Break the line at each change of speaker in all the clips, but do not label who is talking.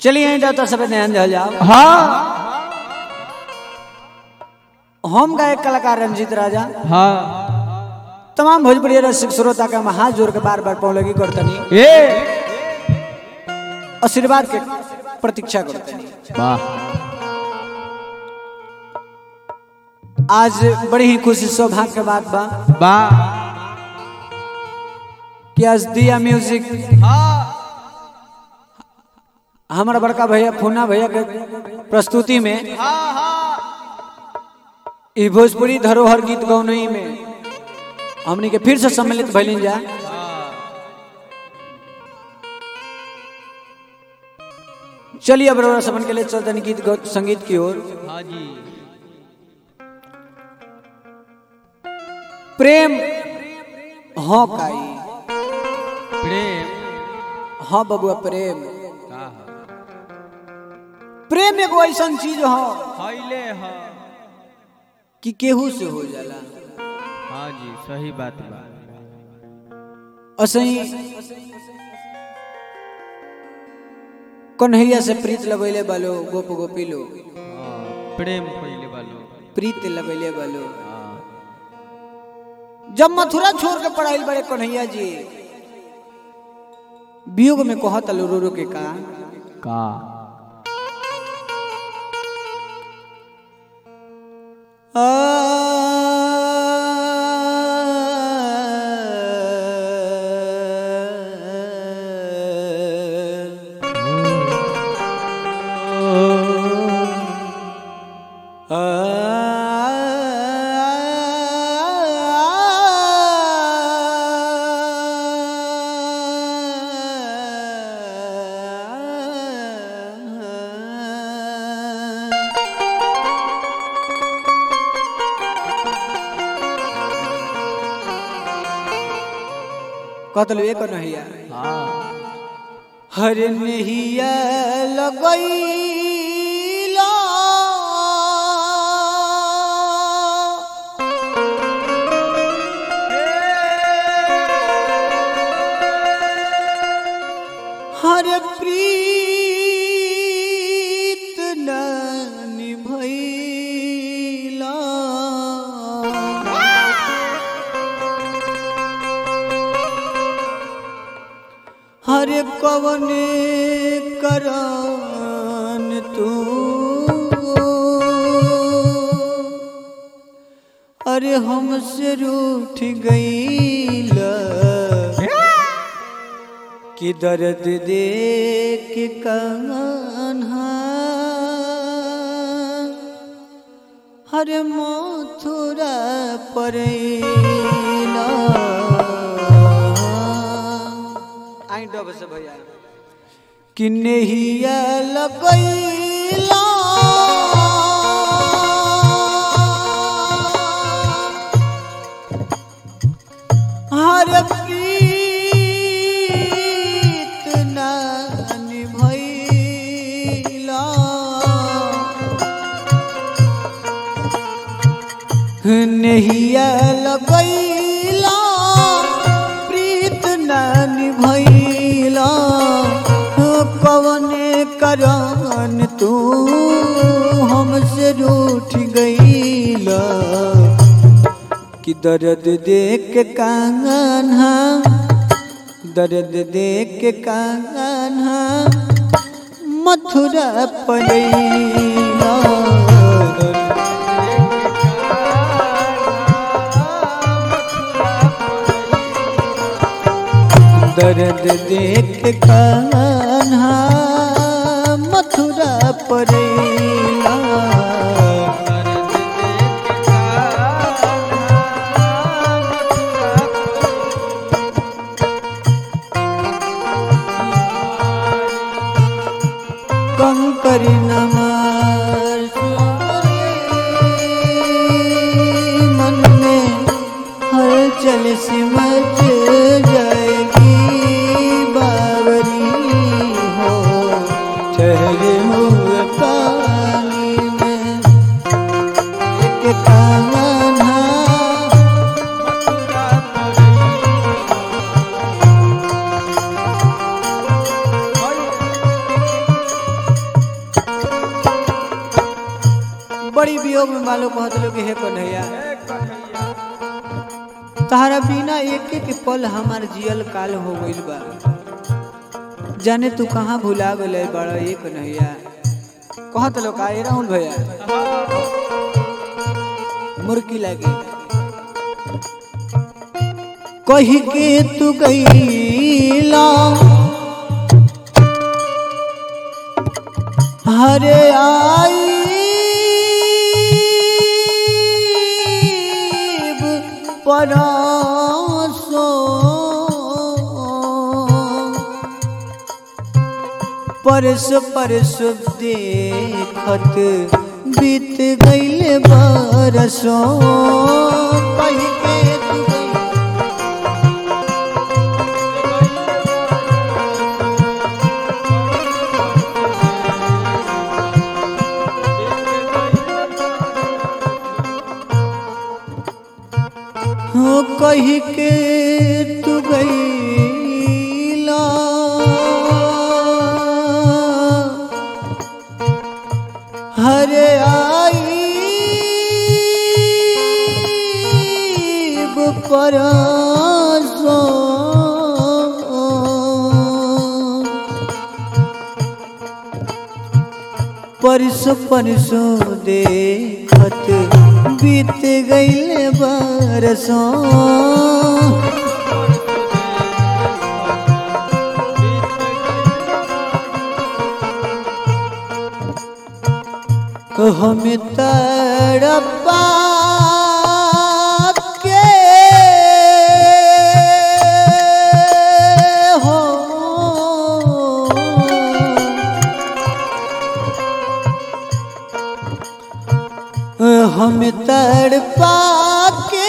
चलिए यहीं डॉक्टर सब ध्यान दिया जाओ
हाँ
हम गायक कलाकार रंजीत राजा
हाँ
तमाम भोजपुरी रसिक श्रोता का हम हाथ जोड़ के बार बार पौलगी करतनी
ए
आशीर्वाद के प्रतीक्षा करतनी
वाह
आज बड़ी ही खुशी सौभाग्य के बात बा
वाह
कि आज दिया म्यूजिक हमारा बड़का भैया फूना भैया के प्रस्तुति में ई भोजपुरी धरोहर गीत गौनई में हमनी के फिर से सम्मिलित भैलिन जा चलिए अब रउरा सबन के लिए चलतन गीत गौ- संगीत की ओर
हाँ जी
प्रेम हाँ काई
प्रेम
हाँ बबुआ प्रेम
का है?
प्रेम एगो ऐसा चीज हो
हईले है
कि केहू से हो जाला
हाँ जी सही बात बा
असही कन्हैया से प्रीत लगैले बालो गोप गोपी लो
हाँ, प्रेम पहले वालो
प्रीत लगैले बालो
हाँ
जब मथुरा छोड़ के पढ़ाई बड़े कन्हैया जी वियोग में कहत लो रो रो के का
का
कहत लो एक कन्हैया
हाँ
हर नहिया लगैला हर प्रीत न निभैला हर कवने करन तू अरे हमसे रूठ गईल कि दर्द दे के कान्हा हर मथुरा परेला आई डब से भैया कि नहिया लगैला हर प्रीत ना निभैला नहिया लगैला प्रीत न निभैला कवने करन तू हमसे रूठ गईला कि दर्द देख के कान्हा दर्द देख के कान्हा मथुरा पड़ैला दर्द देख कान्हा मथुरा परेला कंकर नमार मन में हलचल सिमच जाएगी बावरी हो ठहरे हुए पानी में एक कान्हा वियोग में मालो कहत लोग हे कन्हैया
ए कन्हैया
तहरा बिना एक एक पल हमार जियल काल हो गइल बा जाने तू कहाँ भुला गले बड़ा ये कन्हैया कहत लोग का राहुल भैया मुर्की लागे कही के तू गईला हरे आईब परासो परस परस देखत बीत गईल बरसों कही के तू गई हो कही के तू गईला हरे आई परसो परसो परसो देखत बीत गईल बरसों हमें तड़पा के हो हमें तड़पा के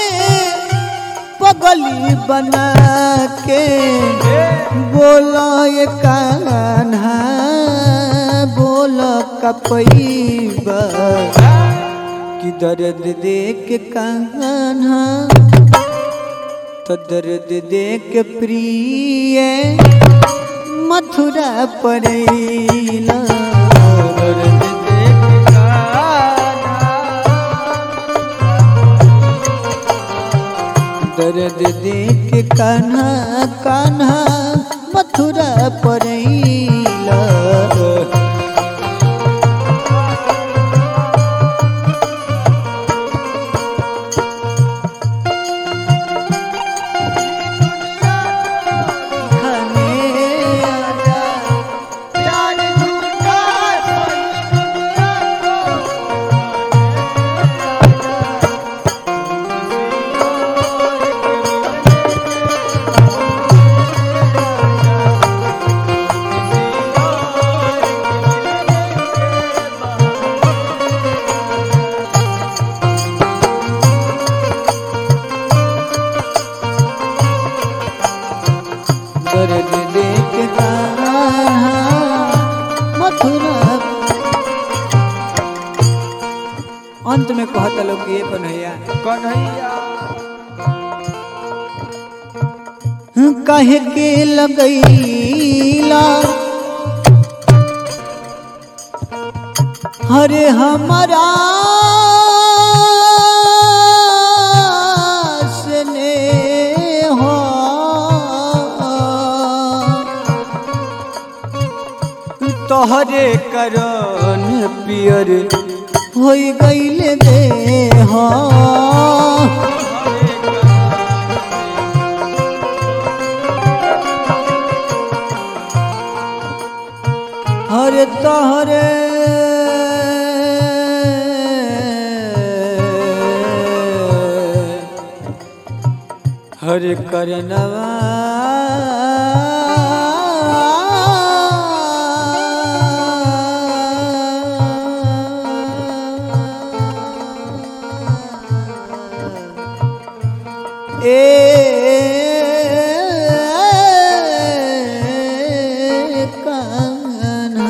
पगली बना के बोला ये कान्हा बोला कपईबा कि दर्द देख कान्हा तो दर्द देख प्रिय मथुरा पड़ैला दर्द दर्द देख कान्हा कान्हा मथुरा पड़ैला खाने आजा प्यार झूठा दर्द देख कान्हा मथुरा अंत में कहता लोग ये कन्हैया
कन्हैया
कहे के लगैला हरे हमारा स्नेह तोहरे करन पियर हो गईल देह हरे तोहरे हरे करनवा ए कान्हा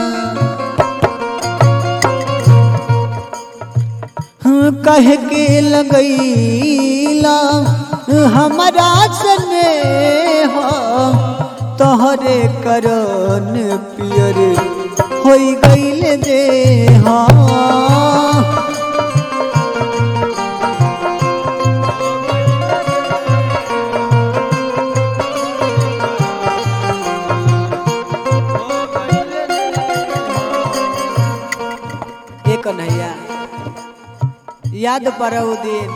कह के लगैला हमारा सने हो तोहरे करन पियर हो गईल दे याद पड़ा वो दिन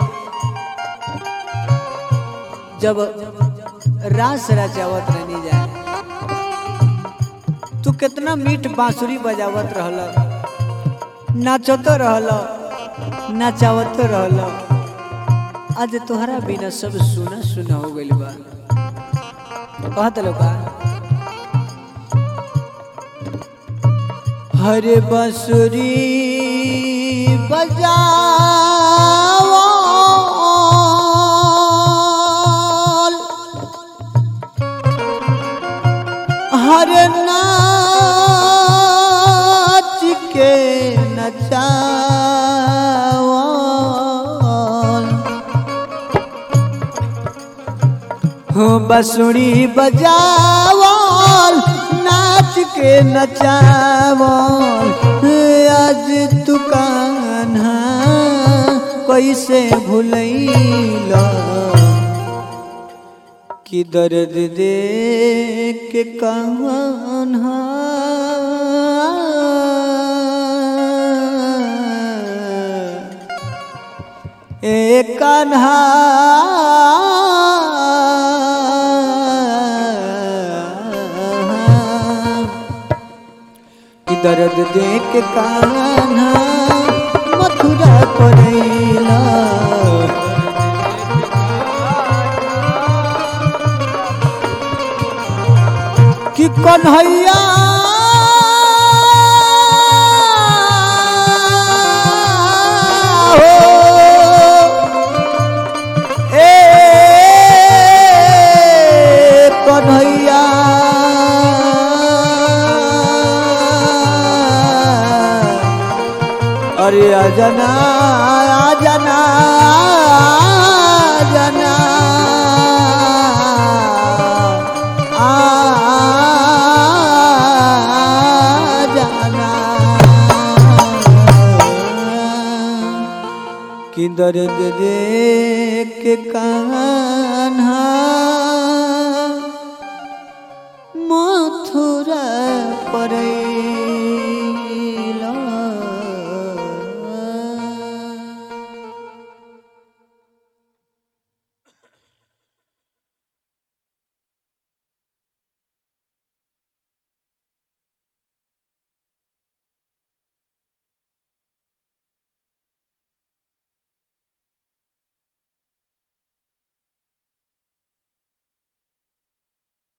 जब रास रचावत रहनी जाए तू कितना मीठ बांसुरी बजावत रहल नाचतो रहल नचावतो रहल आज तोहरा बिना सब सुना सुना हो गइल बा कहत लोग हरे बंसुरी बजाओ हरे नाच के नचाओ हो बसुरी बजावल नाच के नचावल आज तू कान्हा कैसे भूलैला कि दर्द दे के कान्हा ए कान्हा कि दर्द देख कान्हा मथुरा करैला कि कन्हैया हो ए कन्हैया अरे अजना अजना अजना कि दर्द देख के कहाँ